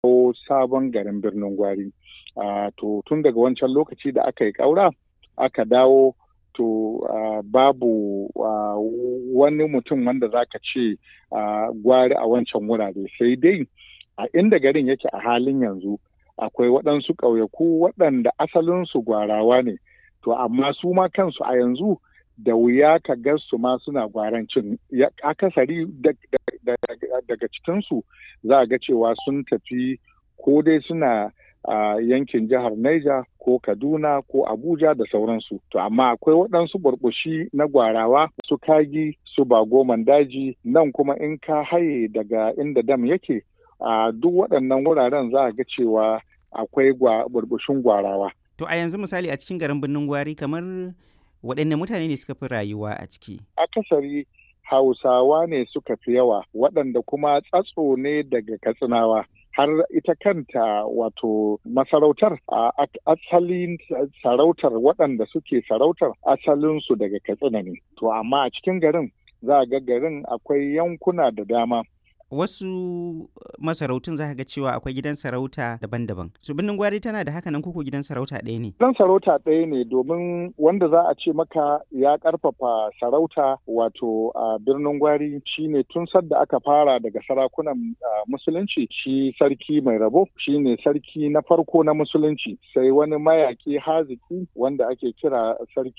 ko sabon garin birnin gwari to tun daga wancan lokaci da aka yi ƙaura aka dawo to uh, babu uh, wani mutum wanda za ka ce uh, gwari a wancan wurare sai dai a inda garin yake a halin yanzu akwai waɗansu ƙauyaku waɗanda asalinsu gwarawa ne to amma su ma kansu a yanzu da wuya ka ga su ma suna gwarancin akasari daga cikinsu za a ga cewa sun tafi ko dai suna a uh, yankin jihar Niger ko Kaduna ko Abuja da sauransu. To amma akwai waɗansu burbushi na gwarawa su kagi su bagoman daji nan kuma in ka haye daga inda dam yake a uh, duk waɗannan wuraren za a ga cewa akwai burbushin gwarawa. To a yanzu misali a cikin garin birnin gwari kamar waɗanne mutane ne suka fi rayuwa a ciki? Akasari Hausawa ne suka fi yawa waɗanda kuma tsatso ne daga Katsinawa. har ita kanta wato masarautar a asalin sarautar waɗanda suke sarautar asalinsu daga katsina ne to amma a cikin garin za a ga garin akwai yankuna da dama wasu masarautun za ga cewa akwai gidan sarauta daban-daban su birnin gwari tana da haka nan kuku gidan sarauta ɗaya ne gidan sarauta ɗaya ne domin wanda za a ce maka ya ƙarfafa sarauta wato a birnin gwari shine tun sadda aka fara daga sarakunan musulunci shi sarki mai rabo shine sarki na farko na musulunci sai wani mayaƙi haziki wanda ake kira sarki